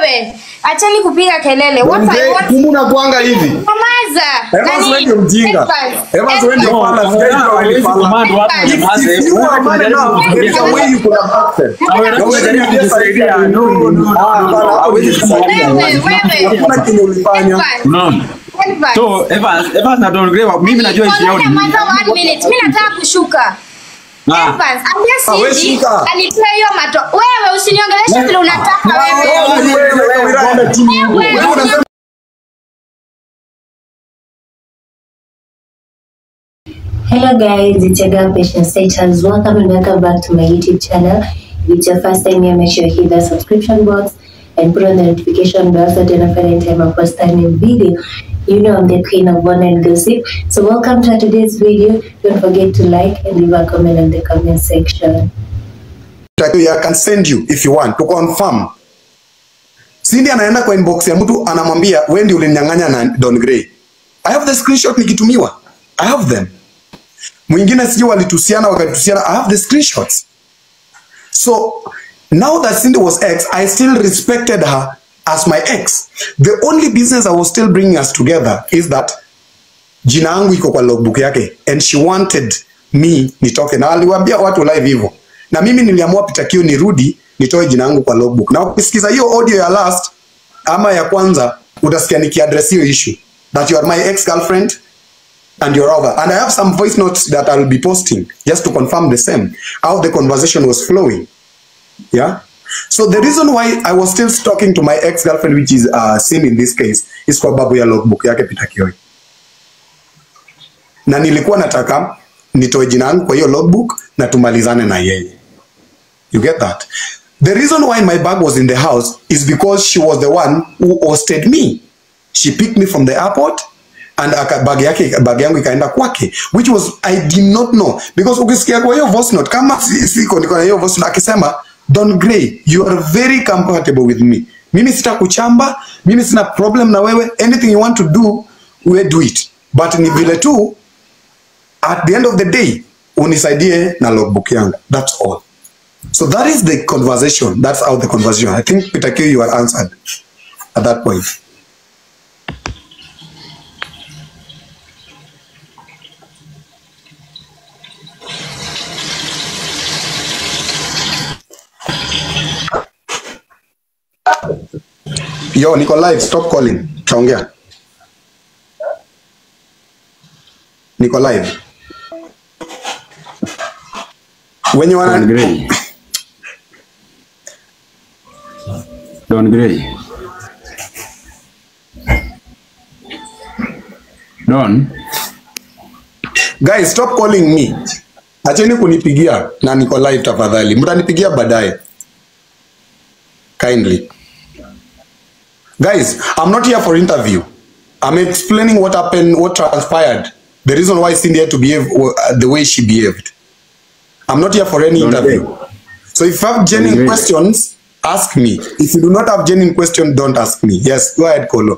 wewe. Acheni kupiga kelele. What I Mzee, want kumbe unakuanga hivi. Nyamaza. Evans Nani? wewe ndio mjinga. Evans. Evans wewe ndio Evans. fala. Sijai jua wewe ni fala. Command watu If- wanyamaze. If you are man enough, there is a way you could have acted. Na umejaribu kujisaidia. No, no, no. Ah, hapana, hawezi kusaidia. Wewe, wewe. Hakuna kenye ulifanya. Evans. Unaona? Evans. So Evans, Evans na Don Gray, mimi najua issue yao ni nini. Nyamaza one minute. Mimi nataka kushuka. Ah. Evans, Ah, ambia wewe Cindy shuka. alitoa hiyo mato. Wewe usiniongeleshe vile unataka wewe. Wewe, wewe, wewe, wewe, enda chini. Wewe, Wewe unasema Hello guys, it's your girl Patient Status. Welcome and welcome back to my YouTube channel. If it's your first time here, make sure you hit the subscription box and put on the notification bell so that you don't any time I post a new video. You know I'm the queen of one and gossip. So welcome to today's video. Don't forget to like and leave a comment in the comment section. I can send you if you want to confirm. Cindy anaenda kwa inbox ya mtu anamwambia wewe ndio ulininyang'anya na Don Gray. I have the screenshot nikitumiwa. I have them. Mwingine sijui walitusiana wakatusiana. I have the screenshots. So now that Cindy was ex, I still respected her as my ex. The only business I was still bringing us together is that jina yangu iko kwa logbook yake and she wanted me nitoke na aliwaambia watu live hivyo na mimi niliamua pita kio nirudi nitoe jina yangu kwa logbook na ukisikiza hiyo audio ya last ama ya kwanza utasikia nikiaddress hiyo issue that you are my ex girlfriend and you're over and i have some voice notes that i'll be posting just to confirm the same how the conversation was flowing yeah so the reason why i was still talking to my ex girlfriend which is uh, sin in this case is kwa babu ya logbook yake Peter Kioi na nilikuwa nataka nitoe jina yangu kwa hiyo logbook na tumalizane na yeye you get that the reason why my bag was in the house is because she was the one who hosted me she picked me from the airport and aka bag yake bag yangu ikaenda kwake which was i did not know because ukisikia kwa hiyo voice note kama si- siko niko na hiyo voice note akisema Don Gray you are very compatible with me mimi sitakuchamba mimi sina problem na wewe anything you want to do we do it but ni vile tu at the end of the day unisaidie na logbook yangu that's all so that is the conversation that's how the conversation i think Peter Q you are answered at that point yo niko live stop calling taongea niko live wenye Don wana Gray. Don Gray. Don, guys stop calling me acheni kunipigia na niko live tafadhali mtanipigia baadaye kindly guys i'm not here for interview i'm explaining what happened what transpired the reason why cindy had to behave uh, the way she behaved i'm not here for any Don't interview worry. so if you have genuine worry. questions ask me if you do not have genuine question don't ask me yes go ahead kolo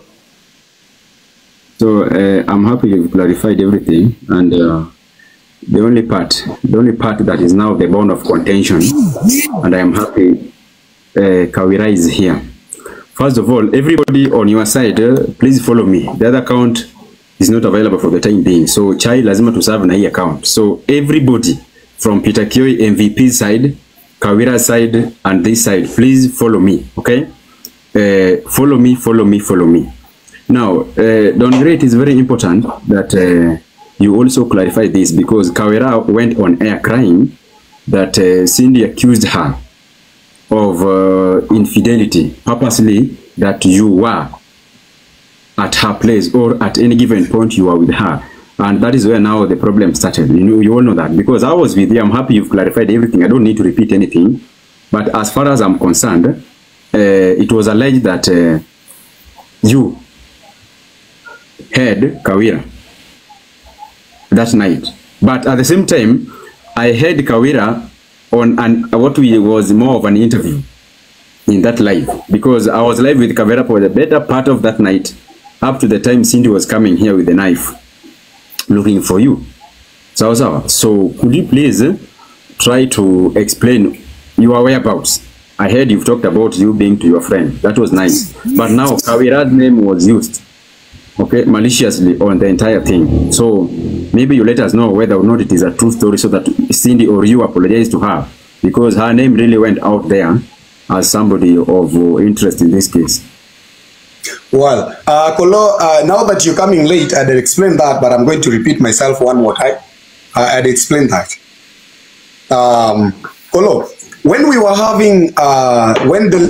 so uh, I'm happy you've clarified everything and uh, the only part, the only part that is now the bone of contention and I am happy uh, Kawira is here. First of all, everybody on your side, uh, please follow me. The other account is not available for the time being. So chai lazima to serve na hii account. So everybody from Peter Kioi MVP side, Kawira side and this side, please follow me, okay? Uh, follow me, follow me, follow me. Now, uh, Don Gray, it is very important that uh, you also clarify this because Kawira went on air crying that uh, Cindy accused her of uh, infidelity purposely that you were at her place or at any given point you are with her and that is where now the problem started you know you all know that because i was with you i'm happy you've clarified everything i don't need to repeat anything but as far as i'm concerned uh, it was alleged that uh, you heard kawira that night but at the same time i heard kawira on an what we was more of an interview in that live because I was live with Kavera for the better part of that night up to the time Cindy was coming here with a knife looking for you. Sawa sawa. So could you please eh, try to explain your whereabouts I heard you've talked about you being to your friend. That was nice. But now Kawira's name was used, okay, maliciously on the entire thing. So maybe you let us know whether or not it is a true story so that Cindy or you apologize to her because her name really went out there as somebody of uh, interest in this case. Well, uh, Kolo, uh, now that you're coming late, I did explain that, but I'm going to repeat myself one more time. I, I did explain that. Um, Kolo, when we were having, uh, when the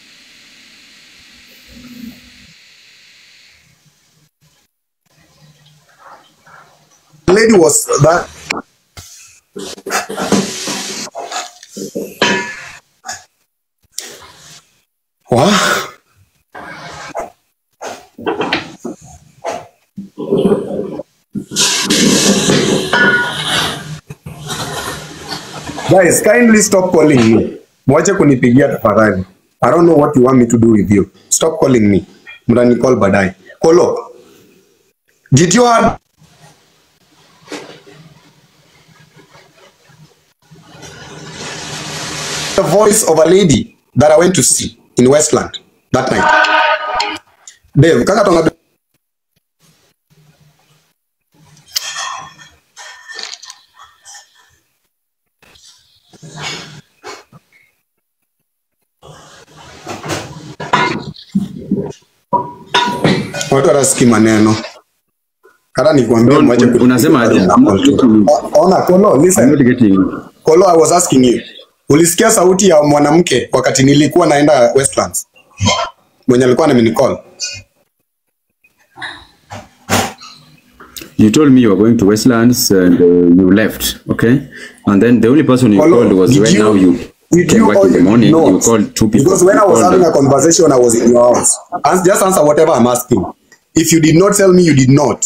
lady was that What? Guys, kindly stop calling me. Mwache kunipigia tafadhali. I don't know what you want me to do with you. Stop calling me. Mtani call baadaye. Kolo. Did you have the voice of a lady that I went to see in Westland that night? Dave, kaka tonga watu wanasikii maneno hata nikwambia Don't- mwache kunipigia unasema aje? example tu. Ona, Kolo, I'm listen. not getting Kolo, I was asking you. Ulisikia sauti ya mwanamke wakati nilikuwa naenda Westlands? Mwenye alikuwa amenicall. You told me you were going to Westlands and uh, you left, okay? And then the only person you Kolo, called was did when you- now you did came you back in the all morning, know? you called two people. Because when I You was called having a them. conversation, I was in your house. Ans- just answer whatever I'm asking. If you did not tell me, you did not.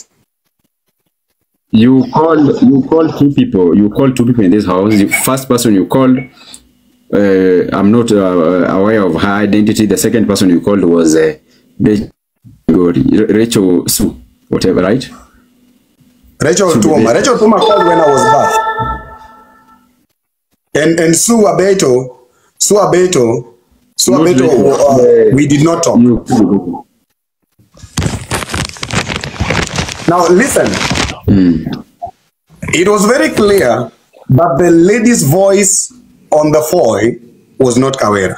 You called you called two people. You called two people in this house. The first person you called, uh, I'm not uh, aware of her identity. The second person you called was uh, Rach- God, Rachel Sue, whatever, right? Rachel Should be Tuma. there. Rachel Tuma called when I was back. And and Sue Abeto, Sue Abeto, Sue Not Abeto, Rachel. uh, we did not talk. You. Now listen. It was very clear that the lady's voice on the foil was not Kawera.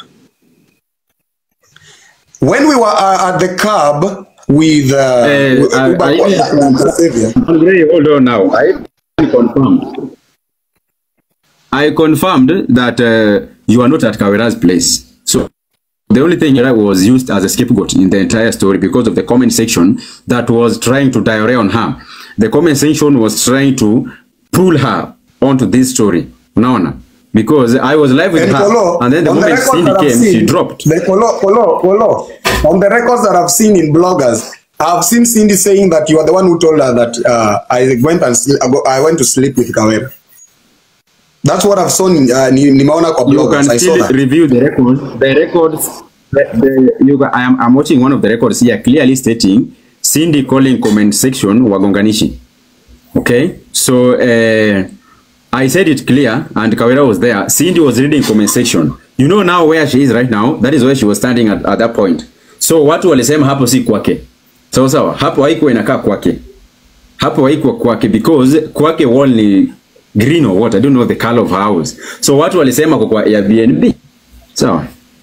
When we were uh, at the cab with, uh, Eh, with I- Uber I- and Xavier, Andre, hold on now. I confirmed. I confirmed that uh, you are not at Kawera's place. So the only thing that was used as a scapegoat in the entire story because of the comment section that was trying to diarrhea on her. The comment section was trying to pull her onto this story. Unaona? Because I was live with And her. Kolo, and then the on the moment record Cindy that I've came, she seen, dropped. The Kolo, Kolo, Kolo, on the records that I've seen in bloggers, I've seen Cindy saying that you are the one who told her that uh, I went and sl- I go- I went to sleep with Kawera. That's what I've seen. Uh, ni- nimeona kwa you bloggers. can I saw still that. review the records. The records, the, the, you, I am I'm watching one of the records here clearly stating Cindy calling comment section wagonganishi. Okay, so uh, I said it clear, and Kawera was there. Cindy was reading comment section. You know now where she is right now. That is where she was standing at, at that point. So watu walisema hapo si kwake. Sawa sawa, hapo haikuwa inakaa kwake. Hapo haikuwa kwake because kwake wall ni green or what, I don't know the color of her house. So watu walisema kwa kwa Airbnb. Sawa.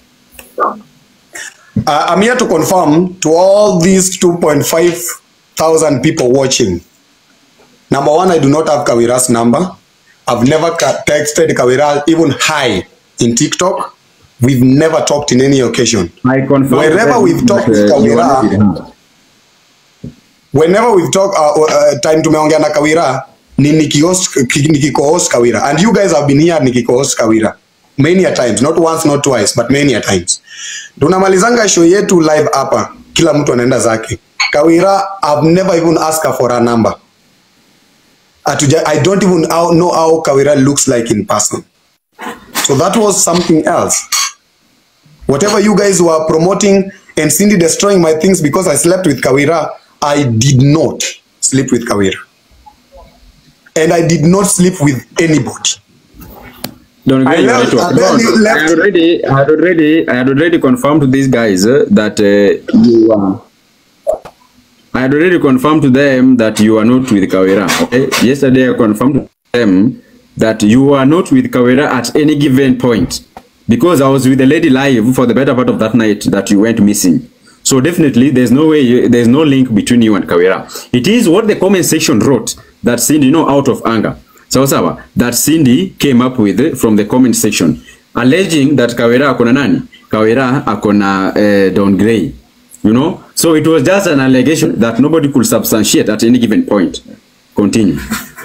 Uh, I'm here to confirm to all these 2.5 thousand people watching. Number one, I do not have Kawira's number. I've never ca- texted Kawira even hi in TikTok. We've never talked in any occasion. I confirm Wherever that, we've talked uh, with you are Kawira, not with her. Whenever we've talked, uh, uh, time tumeongea na Kawira, ni nikihost ki- nikiko-host Kawira. And you guys have been here nikiko-host Kawira. Many a times, not once, not twice, but many a times. Tunamalizanga show yetu live hapa, kila mtu anaenda zake. Kawira, I've never even asked her for her number. Atuja, I don't even how- know how Kawira looks like in person. So that was something else. Whatever you guys were promoting and Cindy destroying my things because I slept with Kawira, I did not sleep with Kawira. And I did not sleep with anybody. Don't I agree, left- network. and then No, you I left. had already, I had already, I had already confirmed to these guys uh, that uh, you are. I had already confirmed to them that you are not with Kawera. Okay. Yesterday, I confirmed to them that you are not with Kawera at any given point because I was with the lady live for the better part of that night that you went missing. So definitely, there's no way, you, there's no link between you and Kawera. It is what the comment section wrote that Cindy, you know, out of anger. Sawa sawa, that Cindy came up with eh, from the comment section alleging that Kawera akona nani? Kawera akona uh, Don Gray. You know? So it was just an allegation that nobody could substantiate at any given point. Continue.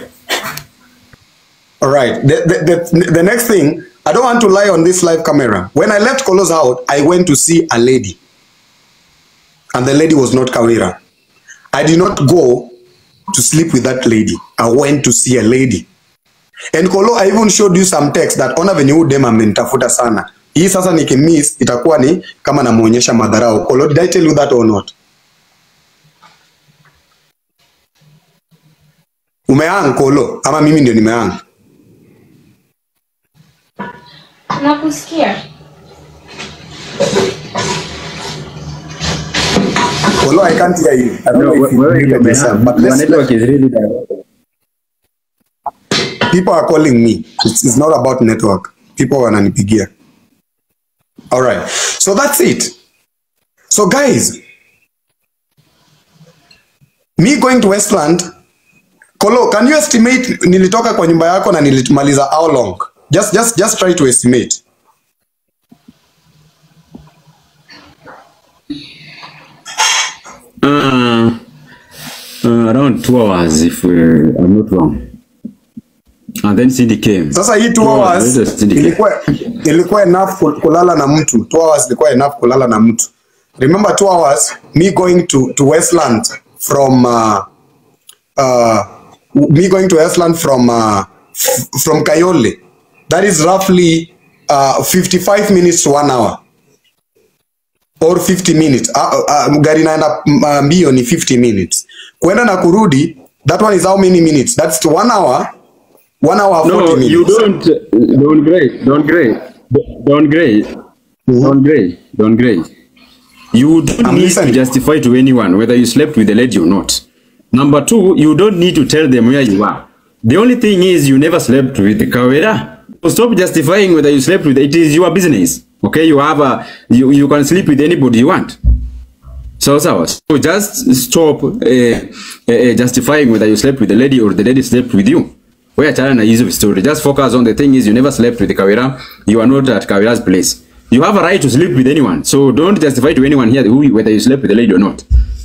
All right. The, the, the, the next thing, I don't want to lie on this live camera. When I left Kolo's house, I went to see a lady. And the lady was not Kawira. I did not go to sleep with that lady. I went to see a lady. And Kolo, I even showed you some text that ona venye huyu dem amenitafuta sana. Hii sasa nikimiss itakuwa ni kama namuonyesha madharau. Kolo, did I tell you that or not? Umeang Kolo ama mimi ndio nimeang? Nakusikia. Kolo, I can't hear you. I don't No, know if you wewe muted ndio yourself, umeha- but your let's, network is really bad. people are calling me. It's, it's not about network. People wananipigia. All right. So that's it. So guys, me going to Westland, Kolo, can you estimate nilitoka kwa nyumba yako na nilimaliza how long? Just just just try to estimate. Uh, uh, around two hours, if uh, I'm not wrong. And then Cindy came. Sasa hii 2 Two hours hours later, Cindy came. ilikuwa ilikuwa enough ku- kulala na mtu. 2 hours ilikuwa enough kulala na mtu. Remember 2 hours me going to to Westland from uh, uh, me going to Westland from uh, f- from Kayole. That is roughly uh, 55 minutes to 1 hour or 50 minutes. Uh, uh, gari naenda uh, mbio ni 50 minutes. Kwenda na kurudi that one is how many minutes? That's 1 hour 1 hour 40 No, minutes. you don't. uh, Don't gray. Don't gray. Don't gray. Don't gray. Don't gray. You don't I'm need listening. to justify to anyone whether you slept with the lady or not. Number two, you don't need to tell them where you are. The only thing is you never slept with the Kawera. So stop justifying whether you slept with it is your business. Okay, you have a you, you can sleep with anybody you want. So so, so just stop uh, uh, uh, justifying whether you slept with the lady or the lady slept with you. We are telling a easy story. Just focus on the thing is you never slept with the Kawira. You are not at Kawira's place. You have a right to sleep with anyone. So don't justify to anyone here who, whether you slept with the lady or not.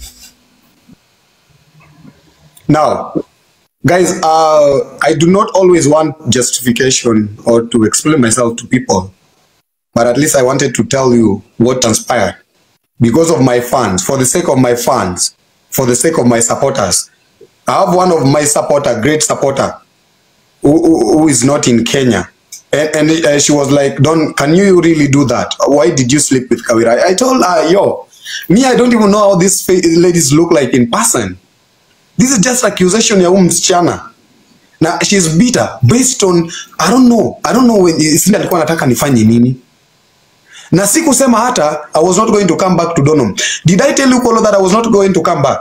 Now, guys, uh, I do not always want justification or to explain myself to people, but at least I wanted to tell you what transpired because of my fans, for the sake of my fans, for the sake of my supporters. I have one of my supporter, great supporter, who, who, who is not in Kenya. And, and uh, she was like, Don, can you really do that? Why did you sleep with Kawira? I told her, yo, me, I don't even know how these fa- ladies look like in person. This is just accusation ya huyu msichana na she's bitter based on I don't know I don't know when Cindy alikuwa anataka nifanye nini na sikusema hata I was not going to come back to Donholm did I tell you Kolo that I was not going to come back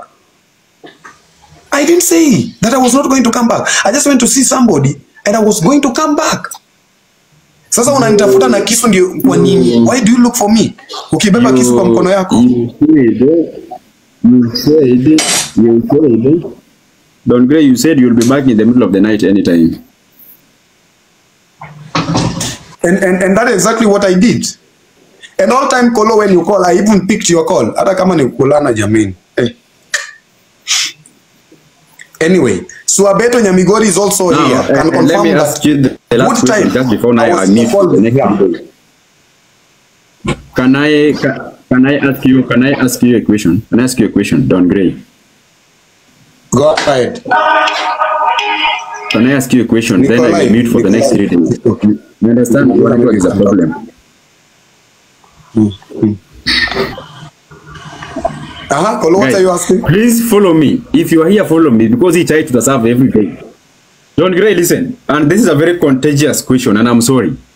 I didn't say that I was not going to come back I just went to see somebody and I was going to come back sasa unanitafuta na kisu ndio kwa nini why do you look for me ukibeba kisu kwa mkono yako You said, you said, you said, Don Gray, you said you'll be back in the middle of the night anytime. And, and, and that is exactly what I did. And all time Kolo, when you call, I even picked your call. Hata kama ni kulana jamani. Eh. Anyway, Suabeto Nyamigori is also Now, here. uh, Can uh, let confirm me that. ask you the, the last Good question time. just before now I I was in meet the call the next here. people. Can I ca- can I ask you can I ask you a question? Can I ask you a question, Don Gray? Go ahead. Can I ask you a question? then I Nikolai, will mute for the next three days. Nikolai. You understand what network is a problem? Uh-huh. Kolo, what Guys, are you asking? Please follow me. If you are here, follow me because he tries to serve every day. Don Gray, listen. And this is a very contagious question, and I'm sorry.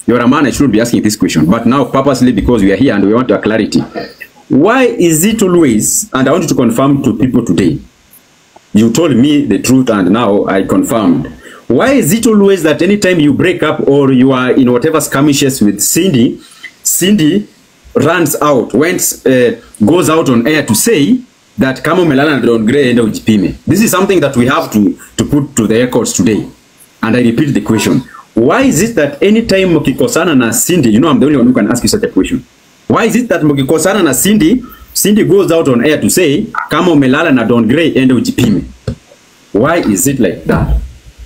You're a man, I shouldn't be asking this question. But now, purposely, because we are here and we want a clarity, why is it always, and I want you to confirm to people today, you told me the truth and now I confirmed. Why is it always that anytime you break up or you are in whatever skirmishes with Cindy, Cindy runs out, went, uh, goes out on air to say that kama umelala na Don Gray enda ujipime. This is something that we have to, to put to the records today. And I repeat the question. Why is it that anytime mkikosana na Cindy, you know I'm the only one who can ask you such a question. Why is it that mkikosana na Cindy, Cindy goes out on air to say kama umelala na Don Gray enda ujipime. Why is it like that?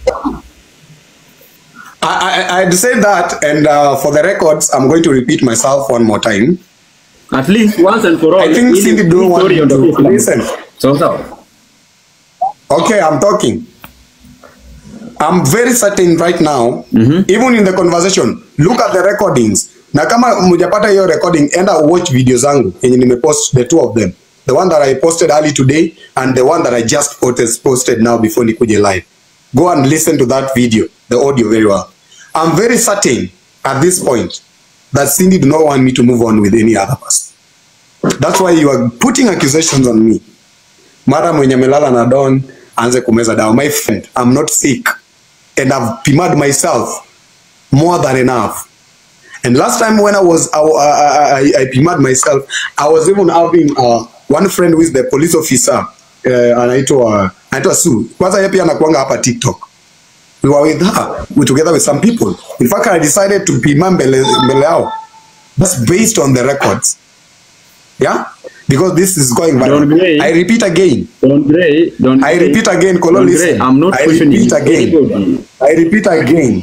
I, I, I'd say that, and uh, for the records, I'm going to repeat myself one more time. At least once and for all. I think ili- Cindy ili don't want story to ondoke kila mtu. listen. So sawa. Okay, I'm talking. I'm very certain right now, even in the conversation, look at the recordings. Na kama mjapata hiyo recording, enda watch video zangu yenye nimepost the two of them. The one that I posted early today and the one that I just posted, posted now before nikuje live. Go and listen to that video, the audio very well. I'm very certain at this point that Cindy do not want me to move on with any other person. That's why you are putting accusations on me. mara mwenye amelala na Don aanze kumeza dawa. My friend, I'm not sick and I've PMA'd myself more than enough. And last time when I was I, I, I, I PMA'd myself, I was even having uh, one friend who is the police officer uh, anaitwa anaitwa Sue. Kwanza yeye pia anakuanga hapa TikTok. We were with her, we together with some people. In fact, I decided to PMA mbele, mbele yao. That's based on the records. Yeah? Because this is going Don Gray- viral. I repeat again. Don Gray, Don I Gray- repeat again, Kolo, Don Gray, listen. I'm not I questioning repeat again. anybody. I repeat again.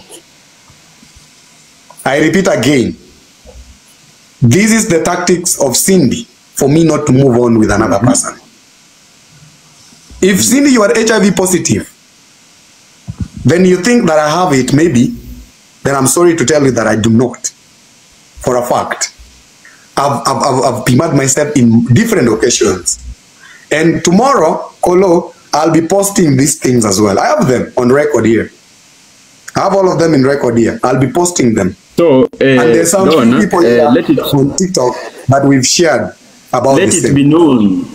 I repeat again. This is the tactics of Cindy for me not to move on with another person. If Cindy, you are HIV positive, then you think that I have it, maybe, then I'm sorry to tell you that I do not. For a fact. I've, I've, I've, I've PMA'd myself in different occasions. And tomorrow, Kolo, I'll be posting these things as well. I have them on record here. I have all of them in record here. I'll be posting them. So, uh, and there's some Don, people uh, here let it on TikTok that we've shared about let this it thing. be known.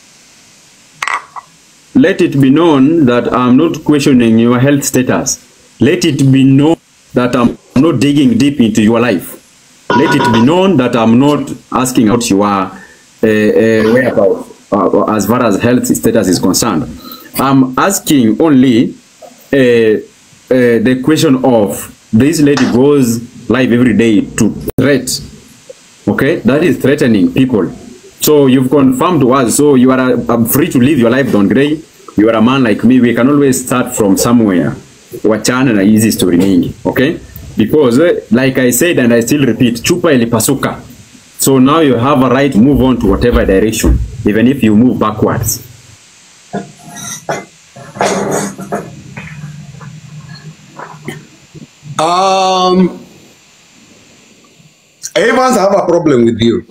Let it be known that I'm not questioning your health status. Let it be known that I'm not digging deep into your life. Let it be known that I'm not asking out your uh, uh, whereabouts uh, as far as health status is concerned. I'm asking only uh, uh, the question of this lady goes live every day to threat okay that is threatening people so you've confirmed to us so you are uh, free to live your life don gray you are a man like me we can always start from somewhere wachana na hizi story mingi okay because eh, like i said and i still repeat chupa ilipasuka so now you have a right to move on to whatever direction even if you move backwards Um, Evans have a problem with you.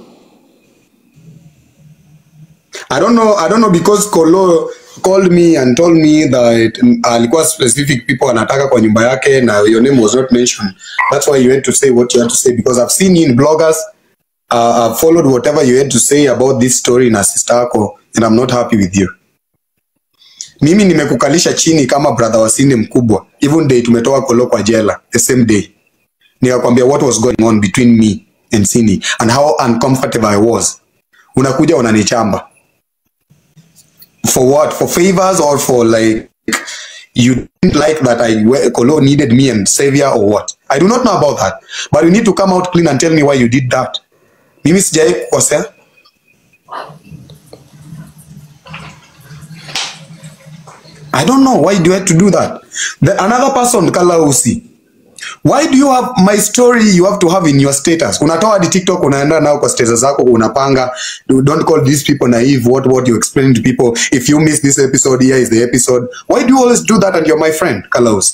I don't know. I don't know because Kolo called me and told me that mm, alikuwa specific people anataka kwa nyumba yake na your name was not mentioned. That's why you had to say what you had to say because I've seen you in bloggers. Uh, I've followed whatever you had to say about this story na sister yako and I'm not happy with you. Mimi nimekukalisha chini kama brother wa Cindy mkubwa. Even day tumetoka Kolo kwa jela the same day. Nikakwambia what was going on between me and Cindy and how uncomfortable I was. Unakuja unanichamba. For what? For favors or for like you didn't like that I Kolo needed me and savior or what? I do not know about that. But you need to come out clean and tell me why you did that. Mimi sijai kukosea. I don't know why do you have to do that. The another person Kalausi. Why do you have my story you have to have in your status? Unatoa hadi TikTok unaenda nao kwa status zako unapanga you don't call these people naive what what you explain to people if you miss this episode here is the episode. Why do you always do that and you're my friend Kalausi?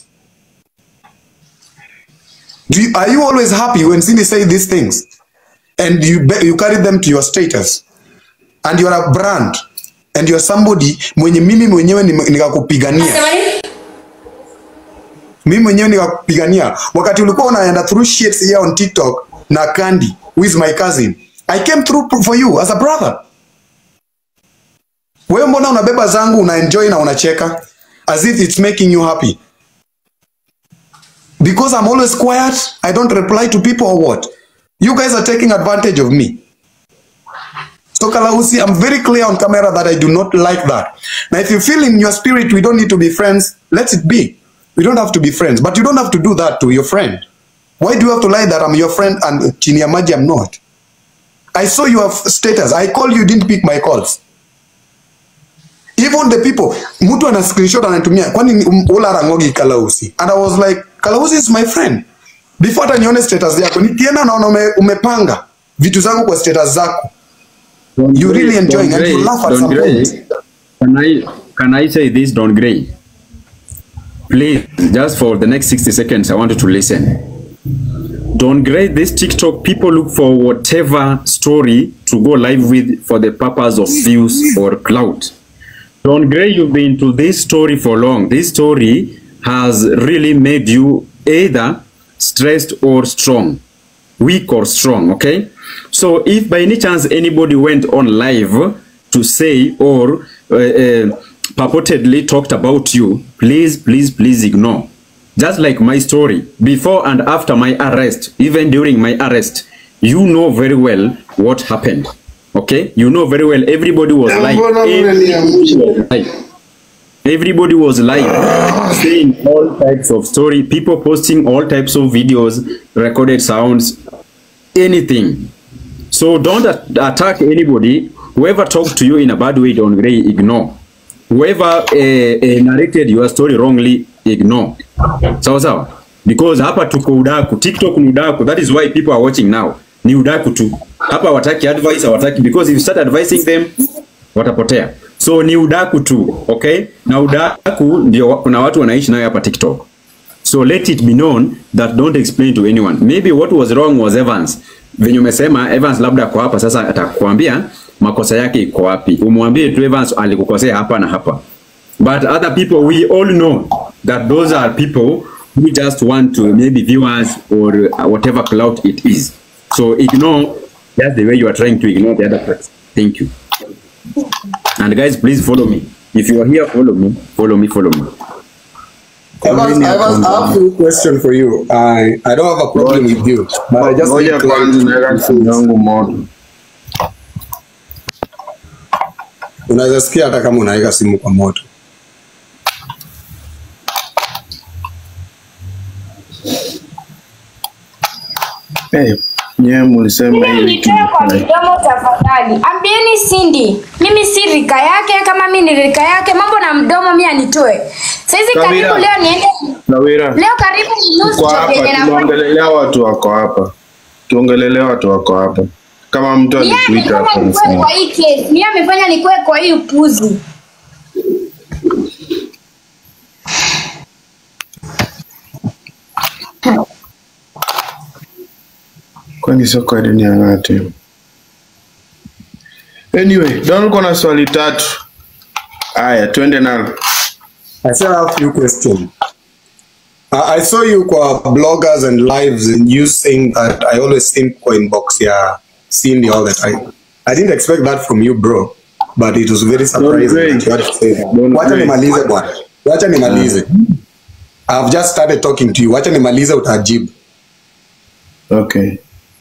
Do you, are you always happy when Cindy say these things and you be- you carry them to your status and you're a brand and you're somebody mwenye mimi mwenyewe nime- nikakupigania mimi mwenyewe nikakupigania wakati ulikuwa unaenda through shit here on TikTok na Candy who is my cousin I came through for you as a brother wewe mbona unabeba zangu una enjoy na unacheka as if it's making you happy because I'm always quiet I don't reply to people or what you guys are taking advantage of me So Kalausi, I'm very clear on camera that I do not like that. Now, if you feel in your spirit we don't need to be friends, let it be. We don't have to be friends, but you don't have to do that to your friend. Why do you have to lie that I'm your friend and chini ya maji I'm not? I saw your status. I called you, didn't pick my calls. Even the people, mtu ana screenshot anatumia, kwani ni- ula rangogi Kalausi? And I was like, Kalausi is my friend. Before hata nione status yako, nikienda naona ume, umepanga vitu zangu kwa status zako. Don You Gray, really enjoying Don and you Gray, laugh at Don some Gray, point. Can I can I say this, Don Gray? Please, just for the next 60 seconds, I want you to listen. Don Gray, this TikTok people look for whatever story to go live with for the purpose of views or clout. Don Gray, you've been to this story for long. This story has really made you either stressed or strong, weak or strong, okay? So if by any chance anybody went on live to say or uh, uh, purportedly talked about you, please, please, please ignore. Just like my story, before and after my arrest, even during my arrest, you know very well what happened. Okay? You know very well everybody was like Mbona mnaniangusha? live. Everybody was live, saying all types of story, people posting all types of videos, recorded sounds, anything. So don't at- attack anybody. Whoever talked to you in a bad way, don't Gray, ignore. Whoever uh, uh, narrated your story wrongly, ignore. Sawa sawa? Because hapa tuko udaku, TikTok ni udaku. That is why people are watching now. Ni udaku tu. Hapa wataki advice, hawataki because if you start advising them, watapotea. So ni udaku tu, okay? Na udaku ndio wa- kuna watu wanaishi nayo hapa TikTok. So let it be known that don't explain to anyone. Maybe what was wrong was Evans. Venye umesema Evans labda kwa hapa sasa atakwambia makosa yake iko wapi. Umwambie tu Evans alikukosea hapa na hapa. But other people we all know that those are people who just want to maybe viewers or uh, whatever clout it is. So ignore that's the way you are trying to ignore the other person. Thank you. And guys, please follow me. If you are here, follow me. Follow me. Follow me. Evans, Evans, I have a question for you. I, I don't have a problem with you, but I just Ngoja need kwanza naweka clarity. simu yangu moto. Unaweza sikia hata kama unaweka simu kwa moto. Eh, nyewe mlisema Mimi hivi nitoe kwa midomo tafadhali. Ambieni Cindy, mimi si rika yake, kama mimi ni rika yake, mambo na mdomo mimi anitoe. Saizi Kawira. karibu leo niende Lawira, leo karibu ni nusu kwa job hapa yenye nafanya. tunaongelelea watu wako hapa, tuongelelea watu wako hapa. Kama mtu Mimi alikuita amefanya hapa nikuwe nisema. kwa hii case. Mimi amefanya nikuwe kwa hii upuzi. kwani sio kwa dunia ng'ate. Anyway, Don uko na swali tatu. Haya, twende nalo. I still have a few questions. I, I saw you kwa bloggers and lives and you saying that I always think kwa inbox ya Cindy all the time. I didn't expect that from you bro, but it was very surprising Gray. that you had to say that. Don Wacha Gray. nimalize bwana. Wacha nimalize. I've just started talking to you. Wacha nimalize utajibu. Okay.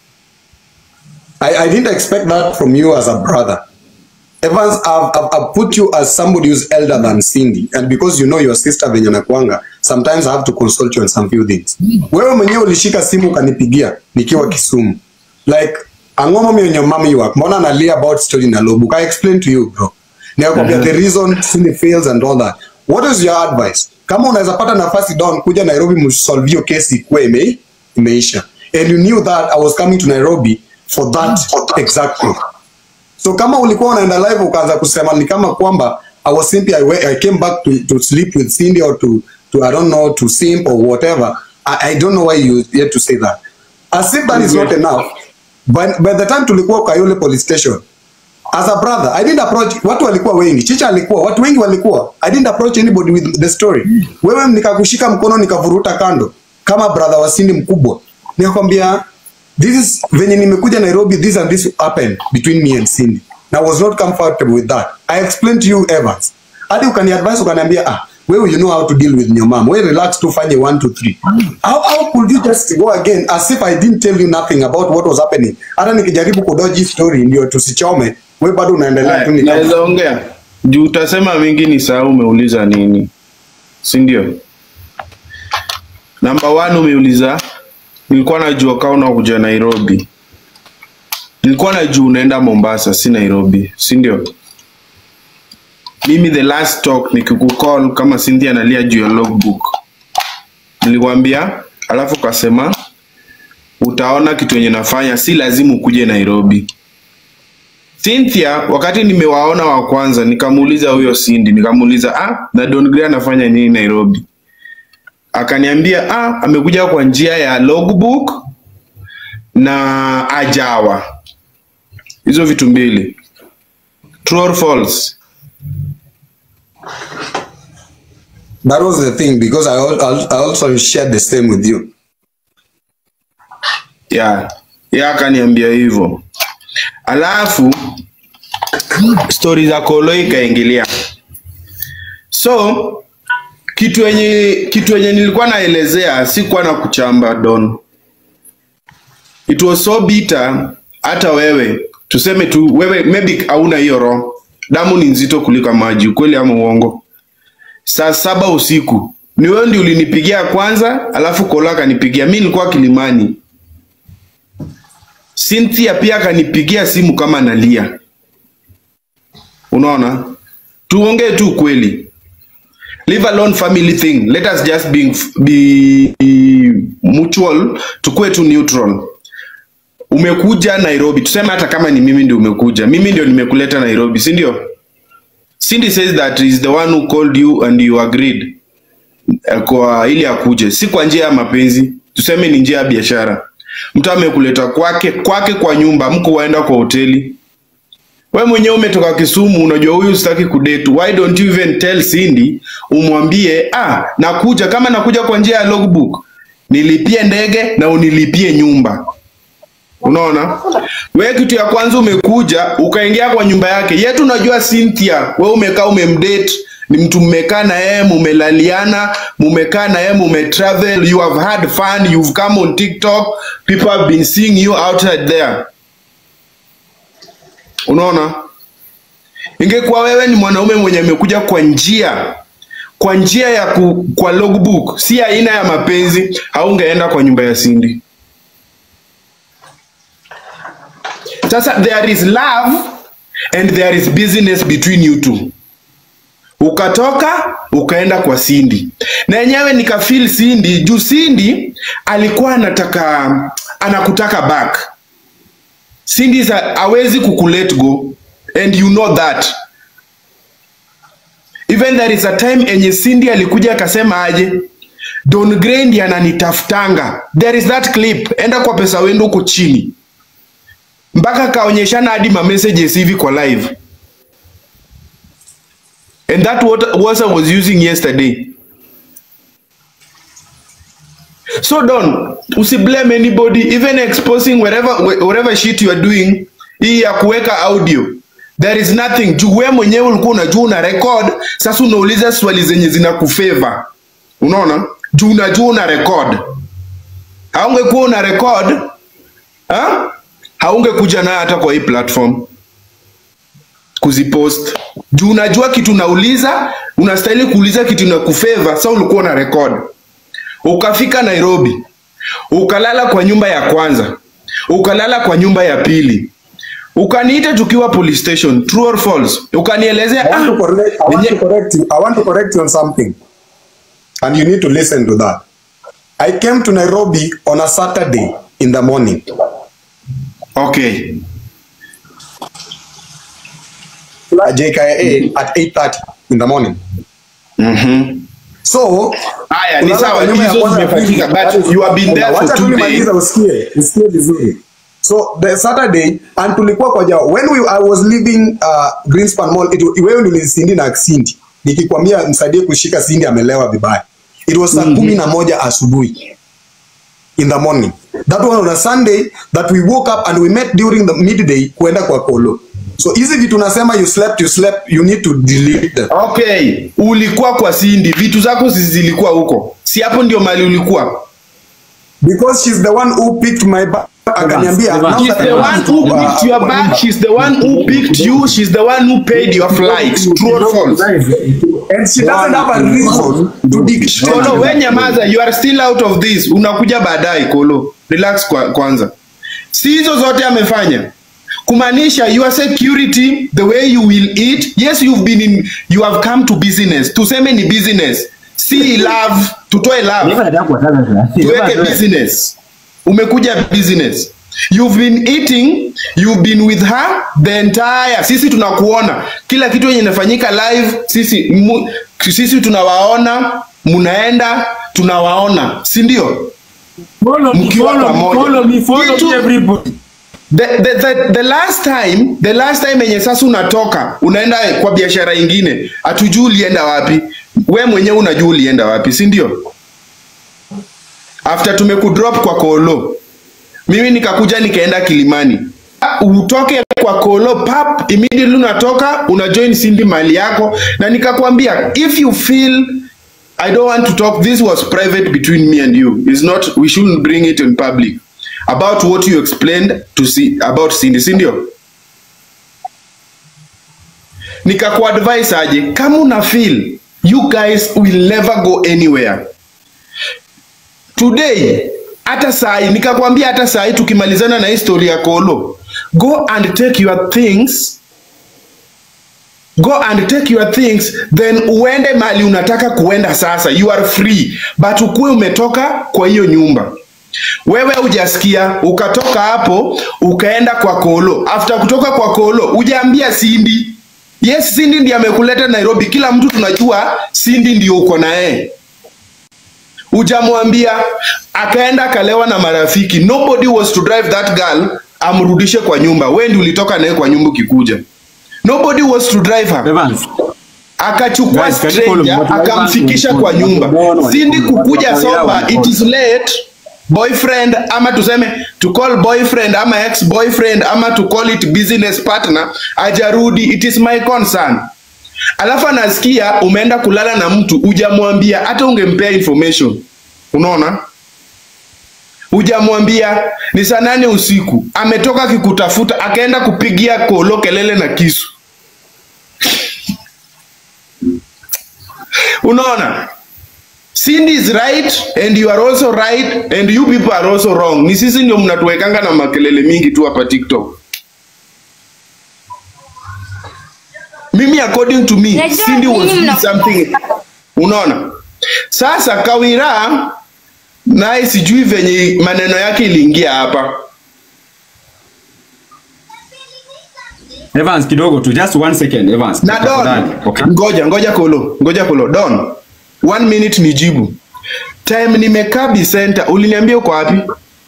I, I didn't expect that from you as a brother. Evans, I've, I've, I've put you as somebody who's elder than Cindy, and because you know your sister venye nakwanga, sometimes I have to consult you on some few things. Wewe mwenyewe ulishika simu ukanipigia nikiwa Kisumu. Like, angoma mi wenye mami wako, mbona analia about story na Lobu? I explain to you bro. Nikakwambia the reason Cindy fails and all that. What is your advice? Kama unaweza pata nafasi down kuja Nairobi msolve hiyo kesi ikuwe ime, imeisha. And you knew that I was coming to Nairobi for that exactly. So kama ulikuwa unaenda live ukaanza kusema ni kama kwamba I was simply I, wa- I came back to, to sleep with Cindy or to, to I don't know to simp or whatever. I, I don't know why you yet to say that. As if that is not enough. By, by the time tulikuwa Kayole police station, as a brother I didn't approach watu walikuwa wengi chicha alikuwa watu wengi walikuwa I didn't approach anybody with the story wewe nikakushika mkono nikavuruta kando kama brother wa Cindy mkubwa nikakwambia this is venye nimekuja Nairobi this and this happened between me and Cindy and I was not comfortable with that I explained to you Evans hadi ukaniadvise ukaniambia ah wewe you know how to deal with your mom wewe relax tu fanye 1 2 3 how, how could you just go again as if I didn't tell you nothing about what was happening hata nikijaribu kudoji story ndio tusichome wewe bado unaendelea tu Haya, ni kama- naweza ongea juu utasema mingi ni saa umeuliza nini si ndio namba one umeuliza nilikuwa najua kaa unakuja nairobi nilikuwa najua unaenda mombasa si nairobi si ndio mimi the last talk nikikucall kama Cynthia analia juu ya logbook nilikwambia alafu ukasema utaona kitu yenye nafanya si lazima ukuje nairobi Cynthia wakati nimewaona wa kwanza nikamuuliza huyo Cindy nikamuuliza ah na Don Gray anafanya nini Nairobi akaniambia ah amekuja kwa njia ya logbook na ajawa hizo vitu mbili true or false that was the thing because I, al- al- I also shared the same with you ya ya akaniambia hivyo alafu stori za kolo ikaingilia so kitu yenye kitu yenye nilikuwa naelezea sikuwa na kuchamba don it was so bitter hata wewe tuseme tu wewe maybe hauna hiyo roho damu ni nzito kuliko maji ukweli ama uongo saa saba usiku ni wewe ndio ulinipigia kwanza alafu kola akanipigia mi nilikuwa kilimani Cynthia pia akanipigia simu kama nalia. Unaona? Tuongee tu kweli. Leave alone family thing. Let us just be, be mutual, tukue tu neutral. Umekuja Nairobi, tuseme hata kama ni mimi ndio umekuja. Mimi ndio nimekuleta Nairobi, si ndio? Cindy says that is the one who called you and you agreed eh, kwa ili akuje, si kwa njia ya mapenzi, tuseme ni njia ya biashara. Mtu amekuleta kwake kwake kwa nyumba, mko waenda kwa hoteli. We mwenyewe umetoka Kisumu, unajua huyu sitaki kudate. Why don't you even tell Cindy, umwambie ah, nakuja kama nakuja kwa njia ya logbook, nilipie ndege na unilipie nyumba. Unaona, we kitu ya kwanza umekuja ukaingia kwa nyumba yake yetu. Unajua Cynthia, we umekaa umemdate, ni mtu mmekaa na yeye mumelaliana, mumekaa na yeye mumetravel, you have had fun, you've come on TikTok, people have been seeing you outside there. Unaona, ingekuwa wewe ni mwanaume mwenye amekuja kwa njia kwa njia ya ku, kwa logbook, si aina ya mapenzi, haungeenda kwa nyumba ya Cindy. Sasa there is love and there is business between you two. Ukatoka ukaenda kwa Cindy na yenyewe nikafeel Cindy juu Cindy alikuwa anataka anakutaka back. Cindy is a- hawezi kukulet go and you know that. Even there is a time enye Cindy alikuja akasema aje Don Gray ndiye ananitafutanga. There is that clip, enda kwa pesa wendo huko chini mpaka kaonyeshana hadi ma messages hivi kwa live and that what, what I was using yesterday so don usiblame anybody even exposing wherever whatever shit you are doing hii ya kuweka audio there is nothing juu wewe mwenyewe ulikuwa unajua una record sasa unauliza swali zenye zina kufavor unaona juu unajua una record haungekuwa una record ha? haungekuja nayo hata kwa hii platform kuzipost juu unajua kitu unauliza unastahili kuuliza kitu na kufeva sa ulikuwa na record ukafika nairobi ukalala kwa nyumba ya kwanza ukalala kwa nyumba ya pili ukaniita tukiwa police station true or false ukanielezea I want, to ah, correct, I, want yenye- to correct you. I want to correct you on something. And you need to listen to that. I came to Nairobi on a Saturday in the morning. okay At JKIA at 8.30 in the morning. mm-hmm. So, Haya, ni kulala sawa, kwa nyumba ya hizo kwanza ya pili, zimefanyika, but that is you have been there Wacha for tu two nimalize days. usikie, usikie vizuri. so the saturday and tulikuwa kwa jao when we, i was leaving uh, greenspan mall it, wewe nilisindi na sindi nikikwambia msaidie kushika sindi amelewa vibaya it was saa kumi na moja asubuhi in the morning that was on a sunday that we woke up and we met during the midday kuenda kwa kolo so hizi vitu nasema you slept you slept you need to delete them Okay, ulikuwa kwa Cindy, vitu zako zi- zilikuwa huko, si hapo ndio mali ulikuwa? because she's the one who picked my bag akaniambia Evans, now She's that the I'm one who uh, picked your bag. She's the one who picked you. She's the one who paid your flight. True or false? and she doesn't have a reason to dictate Kolo, we nyamaza, you are still out of this. Unakuja baadaye Kolo. Relax kwa, kwanza. Si hizo zote amefanya. Kumaanisha your security, the way you will eat. Yes, you've been in, you have come to business. Tuseme ni business. Si love, tutoe love. tuweke business umekuja business you've been eating you've been with her the entire sisi tunakuona kila kitu yenye inafanyika live sisi mu, sisi tunawaona munaenda tunawaona si ndio Follow me, Mkiwa follow me, pamoja. follow me, follow Kitu- me, everybody. the, the, the, the last time the last time yenye sasa unatoka unaenda kwa biashara ingine hatujui ulienda wapi we mwenyewe unajua ulienda wapi si ndio after tumekudrop kwa kolo mimi nikakuja nikaenda kilimani Ah, utoke kwa kolo pap immediately unatoka una join sindi mali yako na nikakwambia if you feel i don't want to talk this was private between me and you It's not we shouldn't bring it in public about what you explained to see about Cindy, si ndio? Nikakuadvise aje kama una feel you guys will never go anywhere. Today hata sai nikakwambia hata sai tukimalizana na historia ya Kolo, go and take your things go and take your things then uende mali unataka kuenda sasa you are free but ukuwe umetoka kwa hiyo nyumba wewe hujasikia ukatoka hapo ukaenda kwa kolo after kutoka kwa kolo hujaambia sindi yes sindi ndiye amekuleta nairobi kila mtu tunajua sindi ndio uko na yeye hujamwambia akaenda akalewa na marafiki nobody was to drive that girl amrudishe kwa nyumba we ndi ulitoka naye kwa nyumba ukikuja nobody was to drive her Evans, akachukua Guys, can you follow me? stranger What- what- akamfikisha what- kwa what- nyumba what- what- sindi what- kukuja what- soba what- it is late boyfriend ama tuseme to call boyfriend ama ex boyfriend ama to call it business partner ajarudi it is my concern alafu anasikia umeenda kulala na mtu hujamwambia hata ungempea information unaona hujamwambia ni saa nane usiku ametoka akikutafuta akaenda kupigia kolo kelele na kisu unaona Cindy is right and you are also right and you people are also wrong. Ni sisi ndio mnatuwekanga na makelele mingi tu hapa TikTok. Mimi according to me, Najua Cindy was nyinyi doing mna- something. Unaona? Sasa Kawira naye sijui venye maneno yake iliingia hapa. Evans kidogo tu, just one second, Evans. Na Don, Tafadhali, Okay. ngoja ngoja kolo, ngoja kolo. Don, one minute nijibu. Time nimekaa Bicenter, uliniambia uko wapi?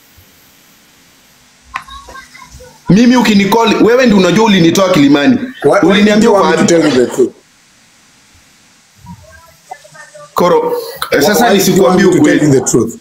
Mimi ukinicall, wewe ndi unajua ulinitoa Kilimani. Why- why did Uliniambia you uko want me to wapi? tell you the truth? Koro, eh, sasa Why did you want nisikuambie me to tell you ukweli. the truth?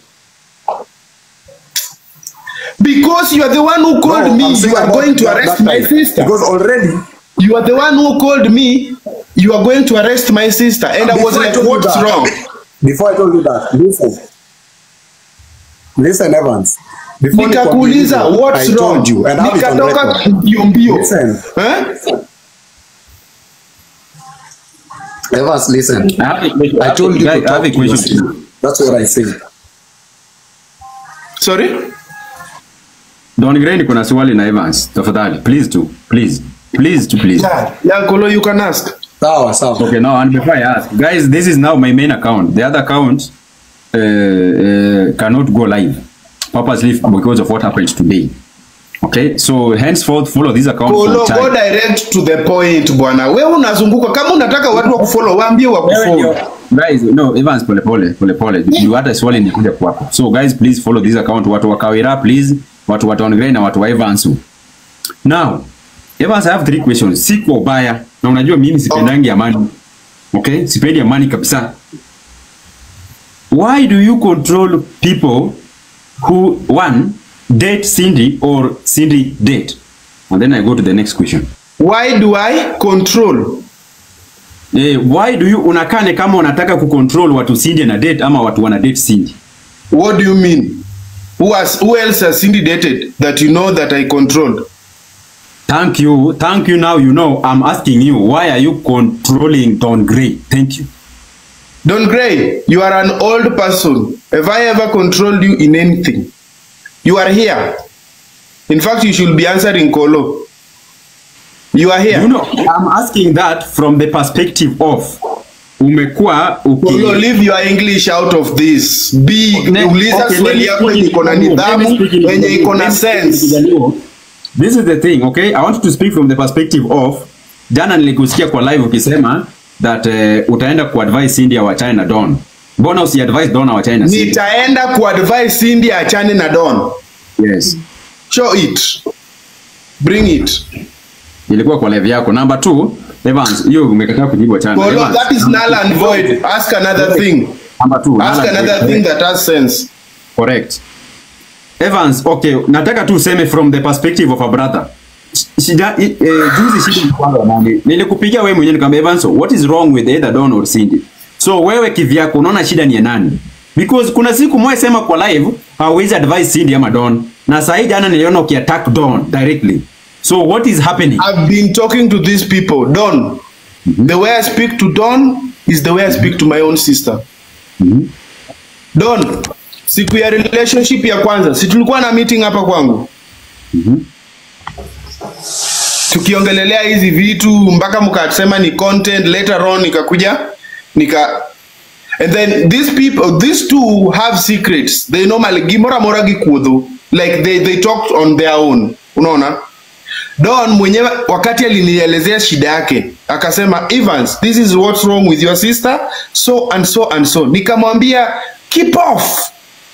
Because you are the one who called No, me, I'm saying you are about going to that- arrest that my time. sister. Because already, You are the one who called me, you are going to arrest my sister. And I was Before I like, told you what's that- wrong? before I told you that, listen. Listen, Evans. Before nikakuuliza nikwambie what's hivyo, I wrong told you, and have it on nikatoka record. mbio mbio Listen. eh? Evans, listen. I have a question. I told you Guys, to I have talk a to your question. sister. That's what I said. sorry Don Gray niko na swali na Evans. Tafadhali, please tu, please. Please to please. yeah, yeah Kolo, you can ask Sawa, sawa. Okay, now and before I ask, guys, this is now my main account. The other account uh, uh, cannot go live purposely because of what happened today. Okay, so henceforth follow this account Kolo, for go time. direct to the point bwana we unazunguka kama unataka watu wa kufollow waambie wa kufollow Guys, no, Evans pole pole, pole pole. You hata swali nikuja kwako. So guys, please follow this account. Watu wa Kawira, please watu wa Don Gray na watu wa Evans. Now, Evans, I have three questions. Si kwa ubaya na unajua mimi sipendangi amani. Okay? Sipendi amani kabisa. Why do you control people who one date Cindy or Cindy date? And then I go to the next question. Why do I control? Eh, why do you unakane kama unataka kucontrol watu Cindy na date ama watu wana date Cindy? What do you mean? Who has who else has Cindy dated that you know that I controlled? Thank you. Thank you. Now you know. I'm asking you, why are you controlling Don Gray? Thank you. Don Gray, you are an old person. Have I ever controlled you in anything? You are here. In fact, you should be answering Kolo. You are here. You know, I'm asking that from the perspective of umekuwa uki Kolo, leave your English out of this. Be Ne- uliza okay, let swali me yako speak yenye in iko na Kijaluo. Let me nidhamu, speak in yenye Kijaluo. iko na Let me speak in sense. Kijaluo. This is the thing, okay? I want to speak from the perspective of jana nilikusikia kwa live ukisema that uh, utaenda kuadvise Cindy awachane na Don. Mbona usiadvise Don awachane na Cindy? Nitaenda kuadvise Cindy achane na Don. Yes. Show it. Bring it. Ilikuwa kwa live yako. Number two, Evans, hiyo umekataa kujibu achana. Kolo, Evans, that is null and void. Ask another thing. Number two. Ask null and another void. thing that has sense. Correct. Evans, okay, nataka tu useme from the perspective of a brother. Shida eh, juzi shida ilikuwa nani? Nilikupigia wewe mwenyewe nikamwambia Evans, what is wrong with either Don or Cindy? So wewe kivyako unaona shida ni ya nani? Because kuna siku mwe sema kwa live hauwezi advise Cindy ama Don. Na saa hii jana niliona ukiattack Don directly. So what is happening? I've been talking to these people. Don, the way I speak to Don is the way I speak to my own sister. Don, siku ya relationship ya kwanza, si tulikuwa na meeting hapa kwangu tukiongelelea hizi vitu mpaka mkasema ni content, later on ikakuja nika and then these people these two have secrets they normally gimora mora gikuodho like they, they talk on their own unaona Don mwenyewe wakati alinielezea shida yake akasema Evans this is what's wrong with your sister so and so and so nikamwambia keep off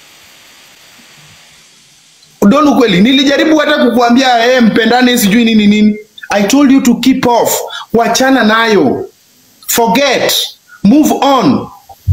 Don ukweli nilijaribu hata kukuambia eh mpendane sijui nini nini I told you to keep off wachana nayo forget move on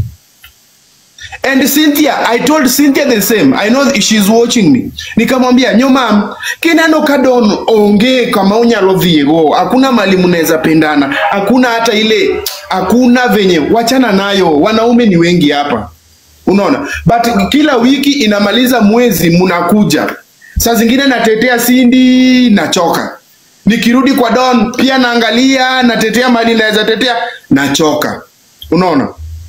And Cynthia, I told Cynthia the same. I know she's watching me. Nikamwambia, nyo mam, kinano kadon onge kama unyalo dhiego. Hakuna mali mnaweza pendana. Hakuna hata ile, hakuna venye. Wachana nayo. Wanaume ni wengi hapa. Unaona? But kila wiki inamaliza mwezi mnakuja. Saa zingine natetea Cindy nachoka. Nikirudi kwa Don pia naangalia natetea mali naweza tetea nachoka. Unaona?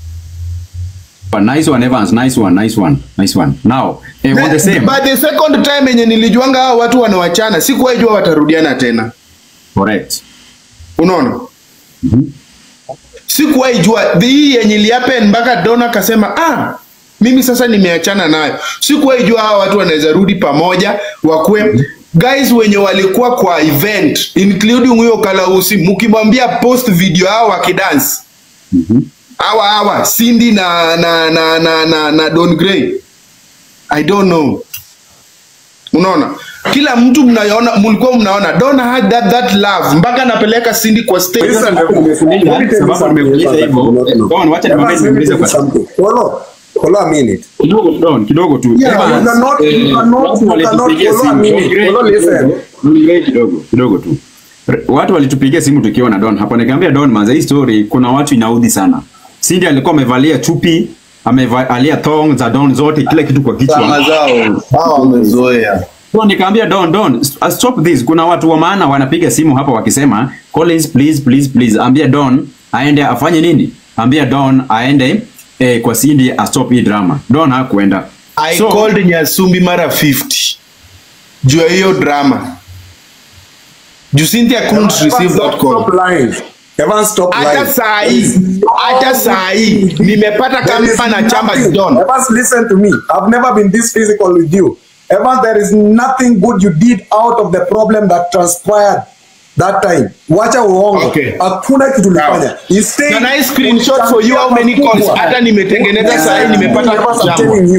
Nice one Evans, nice one, nice one, nice one. Now, eh, on the same. But the second time yenye nilijuanga hao watu wanawachana, sikuwahi jua watarudiana tena. Correct. Unaona? Sikuwahi jua hii yenye ilihappen mpaka Donna akasema ah, mimi sasa nimeachana nayo. Sikuwahi jua hawa watu wanaweza rudi pamoja wakue guys wenye walikuwa kwa event including huyo Kalausi, mkimwambia post video hao wakidance hawa hawa Cindy na na na na, na, na Don Gray I don't know. Unaona? Kila mtu mnaona mlikuwa mnaona Donna had that, that love mpaka anapeleka Cindy kwa stage. Listen, Sababu nimekuuliza- let me tell you sababu something, nimekuuliza Evans, hivyo, that you don't know. Don, wacha nikwambie Evans, let me niulize tell you kwa- something. Hold on. Hold on a minute. kidogo Don, kidogo tu. Yeah, Evans, you cannot- you eh, cannot- watu you walitupigia cannot follow simu. a minute. Don Gray Follow, listen. kidogo, Don Gray kidogo, kidogo tu. Re- Watu walitupigia simu tukiwa na Don hapa, nikamwambia Don, manza hii story kuna watu inaudhi sana. Cindy alikuwa amevalia chupi, amevalia thong za Don zote, kila kitu kwa kichwa. Sama zao. Hao wamezoea. So nikamwambia Don, Don, st- stop this. Kuna watu wa maana wanapiga simu hapa wakisema, Collins, please, please, please, ambia Don aende afanye nini? Ambia Don aende eh, kwa Cindy a stop hii drama. Don hakuenda. I So- called Nyasumbi mara 50 juu ya hiyo drama. Juu Cynthia couldn't Evans, receive that stop, call. stop lying. Evans, stop Hata lying. saa hii, hata saa hii nimepata There is kama na chamba nothing- Don. Evans, listen to me. I've never been this physical with you. Evans, there is nothing good you did out of the problem that transpired that time. Wacha uongo. Okay. Hakuna kitu ulifanya. Sawa. Instead, Can I screenshot for you how many calls? Makubwa. Hata nimetengeneza saa hii nimepata Evans, I'm jambo. telling you.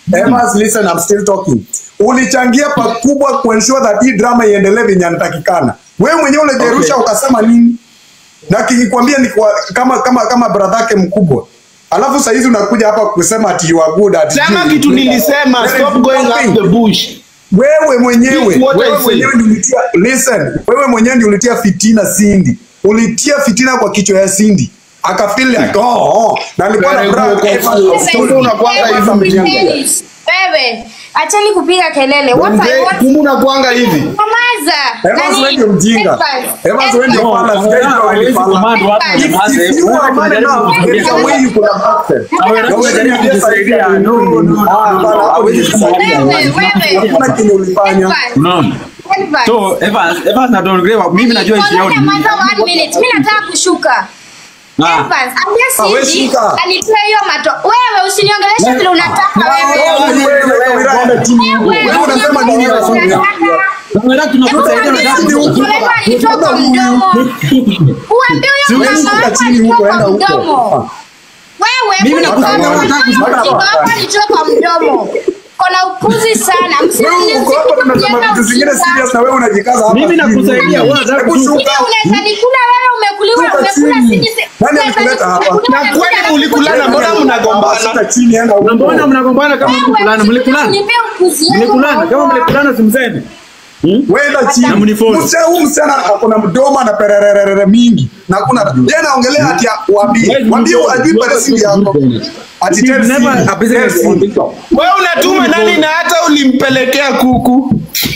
Evans, listen, I'm still talking. Ulichangia pakubwa kuensure that hii drama iendelee venye anatakikana. Wewe mwenyewe ulijerusha ukasema nini? Na kikwambia ni kwa, kama kama kama brother yake mkubwa. Alafu saa hizi unakuja hapa kusema ati you are good at Sema kitu nilisema, There is stop going nothing. up the bush. Wewe mwenyewe, This what I wewe say. mwenyewe ndio ulitia listen, wewe mwenyewe ndio ulitia fitina Cindy. Ulitia fitina kwa kichwa ya Cindy. Akafeel like oh, oh. Na alikuwa na Very brag good. Evans of Sasa course. hivi unakuanga Evans hivi mjinga. Wewe, acheni kupiga kelele. What I Mzee, want Kumbe unakuanga hivi. Nyamaza. Evans Nani? wewe ndio mjinga. Evans. Evans wewe ndio Evans. fala, sijajua wewe ni fala. If, if you are man enough, there is a way you could have acted. Na unajaribu kujisaidia. No, no, no. Ah, bana, hapo kujisaidia. Wewe, wewe. Hakuna kenye ulifanya. Evans. Unaona? Evans. So Evans, Evans na Don Gray, mimi najua issue yao ni nini. Nyamaza one minute. Mimi nataka kushuka. Ah. Evans, ambia Ah, wewe Cindy shuka. alitoa hiyo mato. Wewe usiniongeleshe vile unataka Wewe, wewe. wewe, wewe, wewe, chini. Wewe, Wewe unasema nini unataka- Evans? Wewe tunakusaidia na Hebu damu. Mtolewa alitoa kwa mdomo. Uambie huyo Wewe mama shuka wako chini alitoa huko, kwa enda huko. mdomo. Wewe, Mimi mbona nakusaidia, unaona nataka mama kushuka. mjinga wako alitoa kwa mdomo? Kona upuzi sana. Wewe uko hapa tunasema vitu zingine serious na wewe unajikaza hapa. Mimi nakusaidia, wewe unataka Hebu kushuka. shuka. Unaweza nikula wewe umekuliwa Shuka umekula chini. sisi. Nani amekuleta hapa? Na kwani mlikulana, mbona mnagombana? Shuka chini, enda huko. Na mbona mnagombana kama mlikulana? Mlikulana? Mlikulana kama mlikulana simseme. Wenda chini. Na mnifollow. Msichana huyu msichana akona mdomo na pererere mingi. Na kuna yeye anaongelea ati waambie. Waambie ajui pale siri yako. Ati tell Never Cindy, a business tell on Cindy. TikTok. Wewe unatuma nani na hata ulimpelekea kuku?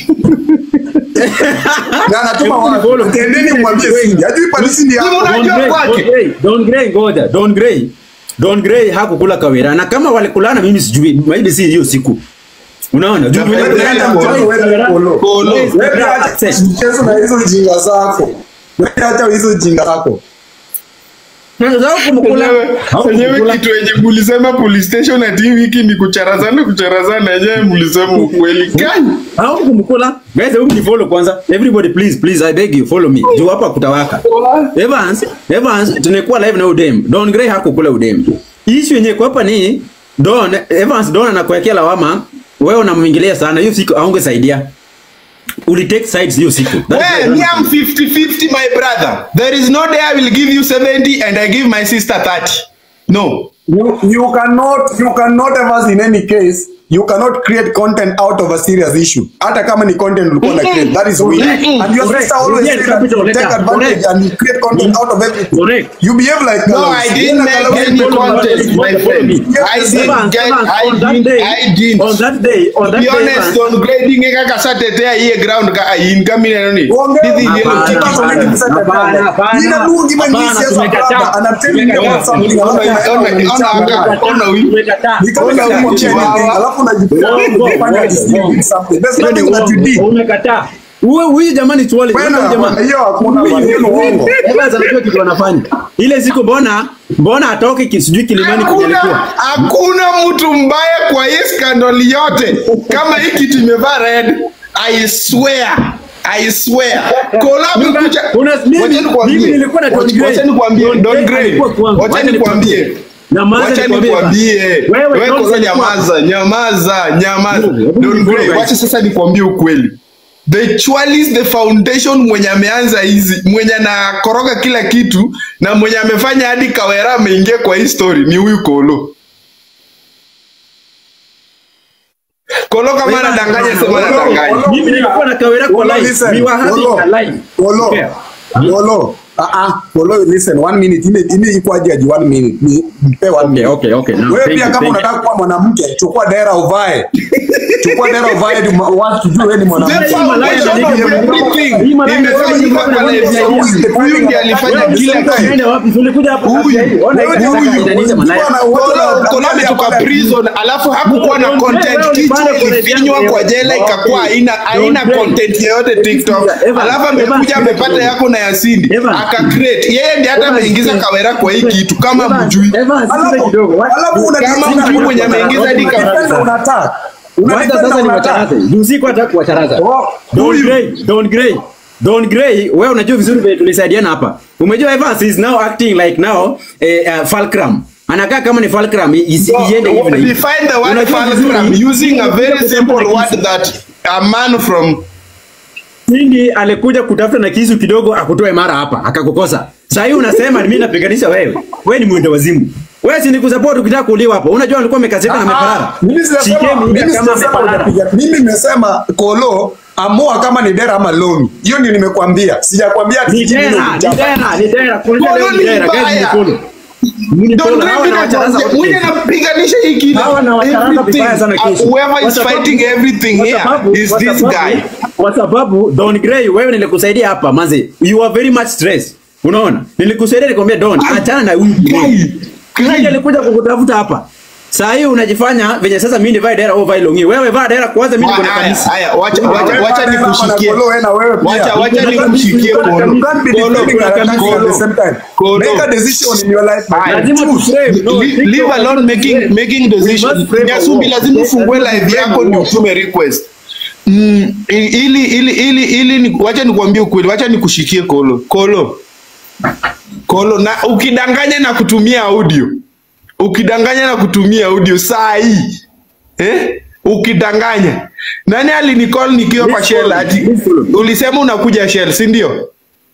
Na anatuma wapi? Follow. Tendeni mwambie Cindy. Ajui pale siri yako. Simu unajua Don Gray, kwake. Don Gray, Don Gray ngoja, Don Gray. Don Gray hakukula kawera na kama walikulana mimi sijui, maybe si hiyo siku. Unaona? Juu Wewe vile- Wewe enda mchezo wewe kolo. Kolo. Wewe acha mchezo na hizo jinga zako. Wewe acha hizo jinga zako. Sasa kumkula. Wenyewe wenyewe kitu yenye mlisema police station ati hii wiki ni kucharazana kucharazana yenyewe mlisema ukweli gani? Hao kumkula. Guys, hebu ni follow kwanza. Everybody please, please I beg you follow me. Juu hapa kutawaka. Evans, Evans tunakuwa live na udem. Don Gray hakukula udem. Issue yenyewe kwa hapa ni Don Evans Don anakuwekea lawama. Wewe unamwingilia sana. Hiyo siku aungesaidia. Uli take sides hiyo siku. That is Well, why me I'm 50-50 my brother. There is no day I will give you 70 and I give my sister 30. No. You, you cannot you cannot ever in any case you cannot create content out of a serious issue hata kama ni content ulikuwa na create that is weird Mm-mm. and your Correct. sister always Yes, say that capital you take letter. advantage Correct. and you create content out of everything Correct. you behave like No, Carlos. I didn't Yena make Carlos any is follow content, me. my friend. I didn't Evans, get, Evans, I on that didn't, day, I didn't. on that day, on To that be day, honest, Evans, on grading kaka satetea hii ground ka ayin kami na nini. Ongea. Hizi yellow Hapana, tickets. hapana. Hapana, hapana. Nina Mungu even Hapana, this year's tumekataa. brother and I'm telling you Tumekataa. about something Ona- alafu ona- unaenda ona- unanichanganya. ona huyu. Tumekataa. Ni kama Ona si huyu anything, chihuahua. alafu unajifanya Uongo, unajifanya uongo, ati you uongo. did something there's Hiyo ni nothing that you did uongo. Umekataa. Huyu huyu jamani tuwale. Wewe Huyu na- jamaa. hiyo hakuna bwana, hiyo ni uongo Evans anajua kitu anafanya. Ile siku mbona mbona atoke ki- sijui kilimani kwenye Hakuna, alikuwa. hakuna mtu mbaya kwa hii scandal yote kama hii kitu imevaa red. I swear. I swear. Collab kuja. Una- mimi- Wacha nikwambie. mimi nilikuwa na Don Wacha- Gray. Wacha nikwambie Don Don Gray Gray. alikuwa kwangu. Wacha Wacha nikwambie. nikwambie. Nyamaza Wacha nikwambie. nikwambie. Wewe, Wewe Don kwanza alikuwa- nyamaza, nyamaza, nyamaza. Hebu Don nifollow, Gray, guys. wacha sasa nikwambie ukweli. The Chwalis the foundation mwenye ameanza hizi mwenye anakoroga kila kitu na mwenye amefanya hadi Kawera ameingia kwa hii story ni huyu Kolo. Kolo kama anadanganya sema anadanganya. Mimi nilikuwa na Kawera kwa Polo, live. listen. We were having Polo. a live. Polo. Yeah. Polo. Ah ah. Polo, listen. One minute. Ine ine iko aje aje one minute. Ni mpe one minute. Okay, okay, now, Wewe thank pia you, kama thank you. unataka kuwa mwanamke, chukua dera uvae. Chukua dera uvae ili ma- watu tujue wewe ni The mwanamke. foundation of everything imefanyika kwa live ya huyu. Huyu ndiye alifanya kila kitu. Unaenda wapi? Tulikuja hapa Huyu. sasa hivi. Ona Wewe hivi ni sasa huyu. kanisa malaya. Kolo Kolo ametoka prison alafu hakukuwa na content, kichwa ilifinywa kwa jela ikakuwa haina haina content yoyote TikTok. Alafu amekuja amepata yako na Yasindi aka create. Yeye ndiye hata ameingiza Kawera kwa hii kitu kama mjui. Evans, sikiza kidogo. What- Alafu una Kama mtu mwenye ameingiza hadi unataka Kawera. unataka. Wacha Unataka sasa ni unataka. wacharaze. Juu siku hata kuwacharaza. Oh, Don huyu. Gray, Don Gray. Don Gray, wewe unajua vizuri vile tulisaidiana hapa. Umejua Evans is now acting like now eh, uh, Fulcrum. anakaa kama ni fulcrum i- isi- iende hivi na hivi. Define the word Unajua fulcrum vizuri, using a very Cindy simple alikuja word that a man from Cindy alikuja kutafuta na kisu kidogo akutoe mara hapa akakukosa. Sasa hii unasema mimi napiganisha wewe. Wewe ni mwendo wazimu. Wewe si nikusupport ukitaka kuuliwa hapo. Unajua alikuwa amekasirika na ameparara. Mimi sijasema- Shikeni mimi kama sijasema ameparara. unapiga. Mimi nimesema kolo amua kama ni dera ama lomi. Hiyo ndio nimekwambia. Sijakwambia ati Ni mimi dera, ni nimekuchapa. dera, ni dera. Kuuliza Kolo leo ni ni dera. Guys, mbaya. ni follow. Ni Don't follow. let Hawa me na wacharaza know. Mwenye wote. anapiganisha hii kitu. Hawa na wacharaza Everything. vibaya sana Uh, kesho. Whoever Kwa is sababu- fighting everything kwa here sababu- is kwa this sababu- guy. Kwa sababu Don Gray, wewe nilikusaidia hapa manze, you are very much stressed. Unaona, nilikusaidia nikwambia Don, achana na huyu Guy, Guy alikuja kukutafuta hapa. Saa hii unajifanya venye sasa mimi nivae dera au vae longi. Wewe vaa dera kwanza, mimi niko na Haya, kanisa. haya, wacha Wewe wacha wacha pale kama nikushikie. na Kolo, wewe na wewe pia. Wacha wacha Kuna nikushikie kanisa, Kolo. You can't be Kolo, defending kuna an attack kanisa. at the same time. Kolo. Make a decision in your life. my Haya. friend. Lazima tu frame. No, Li- TikTok leave alone lazima making frame. making We decision. must frame a Nyasumbi war. lazima Yes, ufungue lazima live frame yako a ndio war. utume request. Mm, ili ili ili ili ni wacha nikwambie ukweli, wacha nikushikie Kolo. Kolo. Kolo na ukidanganya na kutumia audio. Ukidanganya na kutumia audio saa hii. Eh? Ukidanganya. Nani alinicall nikiwa kwa Miss Shell follow, ati miss follow. ulisema unakuja Shell, si ndio?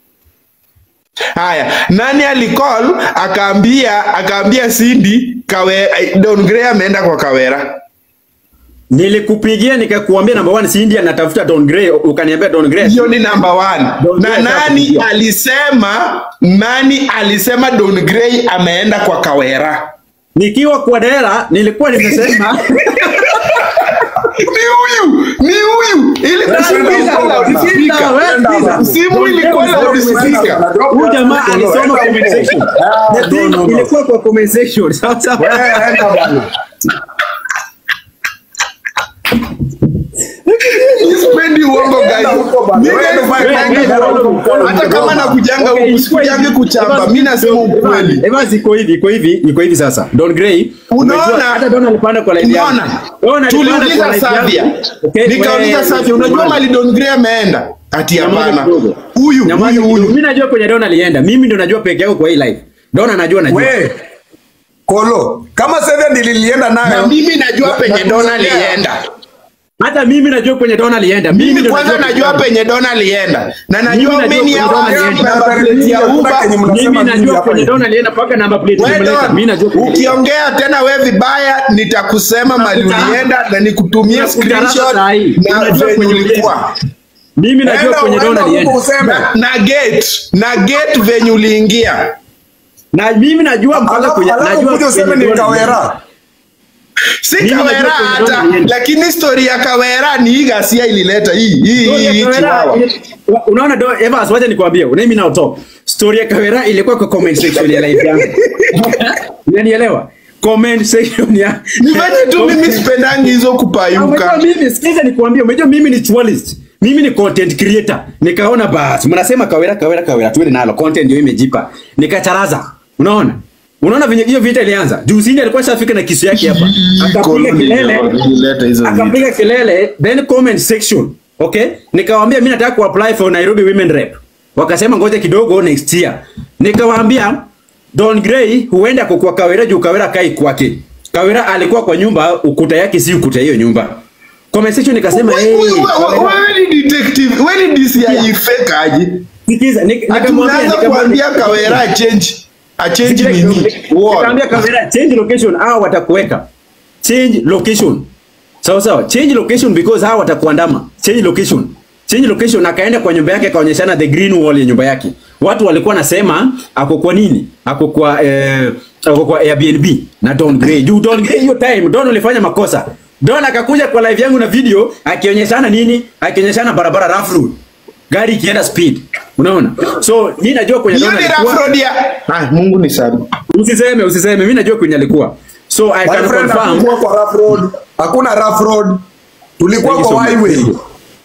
Haya, nani alicall akaambia akaambia Cindy kawe Don Gray ameenda kwa Kawera. Nilikupigia nikakuambia number one si India natafuta Don Gray ukaniambia Don Gray. Hiyo ni number one. Don Na Gray nani atakupigia. alisema nani alisema Don Gray ameenda kwa Kawera? Nikiwa kwa dera nilikuwa nimesema Ni huyu, ni huyu. Ilikuwa simu ilikuwa loudspeaker. Simu ilikuwa loudspeaker. Huyu jamaa alisoma comment section. Ah, The no, thing no, no. ilikuwa kwa comment section. Sawa sawa. Wewe enda bwana. Sipendi uongo guys. huko bana. Mimi Wewe ndo sipendi fanya uongo. kazi huko. Hata kama nakujanga Okay, huku iko sikujangi hivi. kuchamba. Evans, Mimi nasema ukweli. Evans iko hivi, iko hivi, iko hivi sasa. Don Gray. Unaona? umejua hata Don alipanda kwa live yangu. Unaona? Don alipanda Tuliuliza kwa live Savia. yangu. Okay, Nikauliza wewe- Savia, unajua mali Don Gray ameenda? Ati Nyamaza hapana. kidogo. Huyu, Nyamaza huyu, kidogo. huyu. Mimi najua kwenye Don alienda. Mimi ndo najua peke yangu kwa hii live. Don anajua najua. We, Kolo, kama Seven nilienda Na nayo. mimi najua Na- penye na- Don na- alienda. Hata mimi najua kwenye Don alienda. Mimi Mimi ndo kwanza najua penye Don alienda. Na najua Mimi najua many kwenye hours Don alienda. na plate ya Hakuna Uber. kenye mnasema Mimi mimi najua hapa kwenye hivi. Don alienda mpaka namba plate We nimeleta. Mimi najua Don, kwenye- ukiongea tena we vibaya nitakusema mali Unakuta- ulienda na nikutumie Unakutarasa screenshot saa hii. na Unajua venye kwenye ulikuwa. Mimi najua Enda, kwenye Don enda alienda. huko useme. Na, na gate, na gate venye uliingia. Na mimi najua mpaka Alafu kwenye alafu najua kuja useme kwenye ni Don alienda. Kawera. Si Mimi Kawera najua kwenye Don hata, alienda. lakini story ya Kawera ni hii ghasia ilileta hii hii Story ya hii Kawera chiwawa. ile- Unaona do Evans, wacha nikwambie, let me now talk. Story ya Kawera ilikuwa kwa comment section ya live yangu. Unanielewa? Comment section ya Nifanye tu mimi sipendangi hizo Umejua kupayuka. mimi sikiza nikwambie, umejua mimi ni journalist. Mimi ni content creator. Nikaona basi mnasema Kawera Kawera Kawera tuende nalo content ndio imejipa. Nikacharaza. Unaona? Unaona venye hiyo vita ilianza. Juu Cindy alikuwa shafika na kisu yake hapa. Akapiga Koloni kelele. ndio ilileta hizo vitu. akapiga kelele then comment section okay nikawaambia mimi nataka kuapply for Nairobi women rep wakasema ngoja kidogo next year nikawaambia Don Gray huenda kwa Kawera juu Kawera kai kwake Kawera alikuwa kwa nyumba ukuta yake si ukuta hiyo nyumba comment section nikasema Wewe- hey, wewe- Kawera- Wewe ni detective, wewe ni DCI fake aje? sikiza nik- Ati nikamwambia unaanza nikamwambia kuambia Kawera a change a change nini? Wall. Nikamwambia Kawera change location au watakuweka. Change location. Sawa sawa. Change location because hao watakuandama. Change location. Change location akaenda kwa nyumba yake akaonyeshana the green wall ya nyumba yake. Watu walikuwa nasema ako kwa nini? Ako kwa eh, ako kwa Airbnb na Don Gray. Juu Don Gray hiyo time Don ulifanya makosa. Don akakuja kwa live yangu na video akionyeshana nini? Akionyeshana barabara rough road. Gari ikienda speed. Unaona? So mimi najua kwenye Hiyo Don ni alikuwa- rough road ya. Ah, Mungu ni sana. Usiseme, usiseme. Mimi najua kwenye alikuwa. So I My can friend, confirm. hatukuwa kwa rough road. Hakuna rough road. Tulikuwa Thank you kwa so much. highway.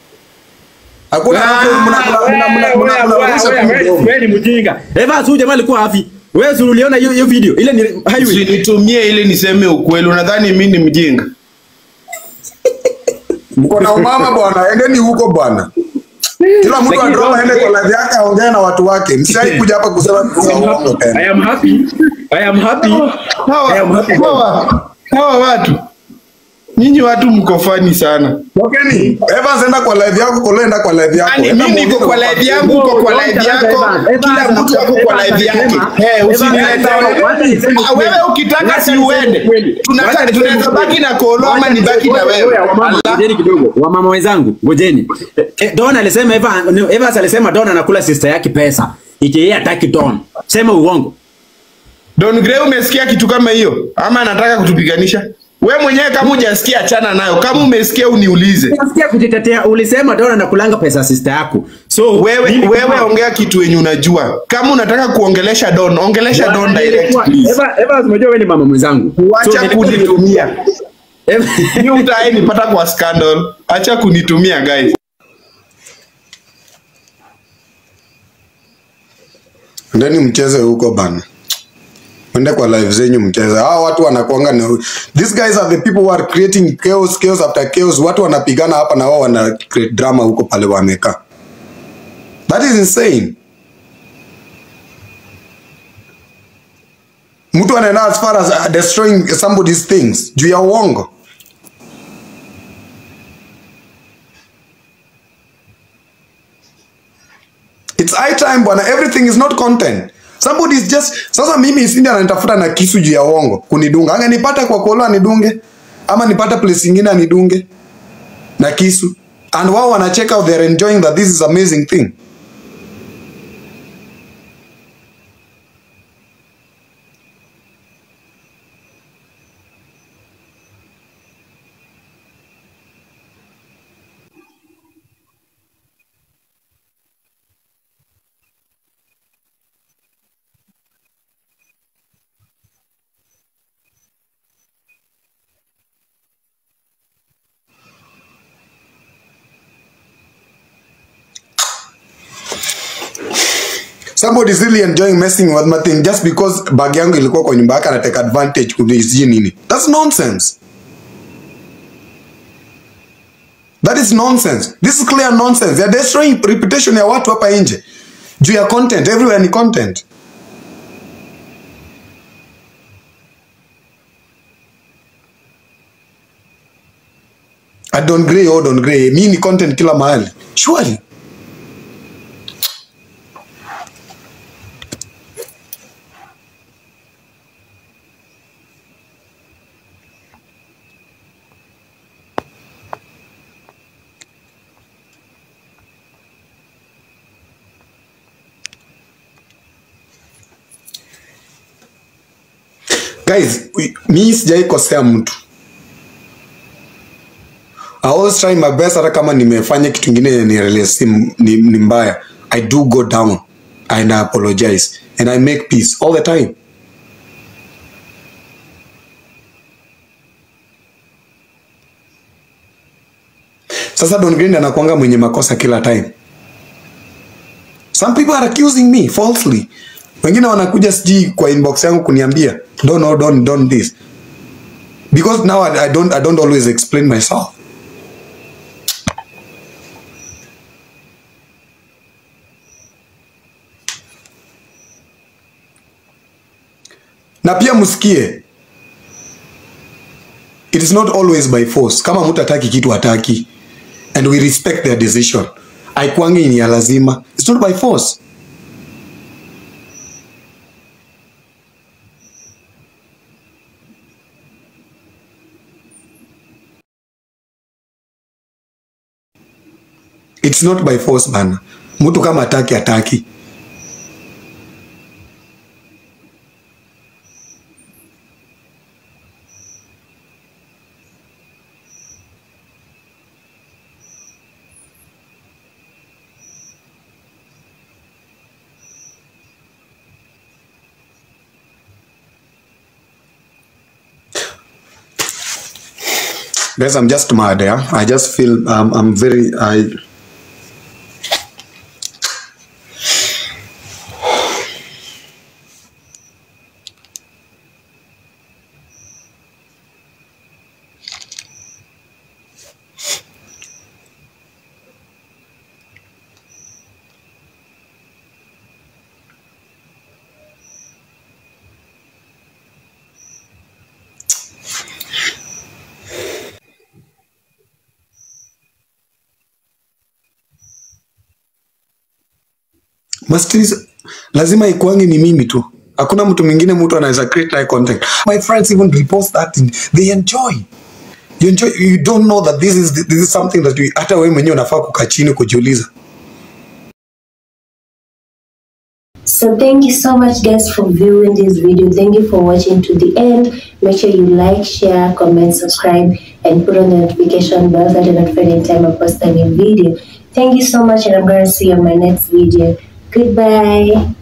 Hakuna rough road. Mna mna mna mna mna mnarusha tu mdomo. Wewe ni mjinga. Evans huyu jamaa alikuwa hafi. Wewe si uliona hiyo hiyo video? Ile ni highway. Usinitumie ili niseme ukweli. Unadhani mimi ni mjinga? Mko na umama bwana, endeni huko bwana. Kila mtu Lakini adrop Don aende kwa Gray- live yake aongee na watu wake. Msai kuja hapa kusema I am uongo happy. tena. I am happy. I am happy. I am happy. hawa hawa watu nyinyi watu mko fani sana Tokeni. Evans enda kwa live yako, Kolo enda kwa live yako. Yaani Enda mimi niko muongee kwa na live watu. yangu uko kwa Don't live talk yako Evans. Evans kila mtu anasema- ako kwa Evans live yake anasema- Eh, Evans usinilete anasema- wewe. wacha niseme Ah, wewe ukweli. ukitaka Wacha si niseme uende ukweli. Tunataka- Wacha niseme tunaweza ukweli. baki na Kolo ama Wacha nibaki na niseme- wewe Oya, wamama, Allah. ngojeni kidogo wamama wenzangu ngojeni Eh, eh, don alisema Eva- Evans alisema don anakula sister yake pesa iki yeye hataki don sema uongo Don Gray umesikia kitu kama hiyo ama anataka kutupiganisha? We mwenyewe kama hujasikia achana nayo, kama umesikia uniulize. Nasikia kujitetea ulisema don anakulanga pesa sister yako so Wewe mimi wewe kama- ongea kitu yenye unajua. Kama unataka kuongelesha Don, ongelesha Don Bwana, direct nilikuwa- please. Eva- Evans unajua wewe ni mama mwenzangu So, Acha nilikuwa- kunitumia. Eva- Ni utae nipata kwa scandal. Acha kunitumia guys. Ndeni mcheze huko bana. Mwende kwa live zenyu mcheze. Hao watu wanakuanga na These guys are the people who are creating chaos, chaos after chaos. Watu wanapigana hapa na wao wana create drama huko pale wamekaa. That is insane. Mtu anaenda as far as uh, destroying somebody's things juu ya uongo. It's high time bwana, everything is not content. Somebody is just sasa mimi sindi ananitafuta na kisu juu ya uongo kunidunga. Anga nipata kwa kolo anidunge ama nipata place nyingine anidunge na kisu. And wao wana check out they're enjoying that this is amazing thing. Somebody is really enjoying messing with my thing just because bag yangu ilikuwa kwa nyumba yake anateka advantage kuniziji nini. That's nonsense. That is nonsense. This is clear nonsense. They are destroying reputation ya watu hapa nje. Juu ya content, everywhere ni content. I don't grey, oh don't grey. Mi ni content kila mahali. Surely. Guys, we- mi sijai kosea mtu. I always try my best hata kama nimefanya kitu ingine ni, ni, ni, ni mbaya. I do go down and I apologize and I make peace all the time. Sasa Don Green anakuanga mwenye makosa kila time. Some people are accusing me falsely. Wengine wanakuja sijui kwa inbox yangu kuniambia don't no, don't don't this. Because now I, I don't I don't always explain myself. Na pia msikie it is not always by force. Kama mtu hataki kitu hataki and we respect their decision. Haikuangi ni ya lazima. It's not by force. It's not by force bana. Mtu kama hataki hataki. Guys, I'm just mad, yeah. I just feel um, I'm very I Masters lazima ikuange ni mimi tu. Hakuna mtu mwingine mtu anaweza create naye content. My friends even repost that and they enjoy. You enjoy you don't know that this is this is something that you, hata wewe mwenyewe unafaa kukaa chini kujiuliza. So thank you so much guys for viewing this video. Thank you for watching to the end. Make sure you like, share, comment, subscribe, and put on the notification bell so that you're notified anytime I post a new video. Thank you so much and I'm going to see you on my next video. Goodbye.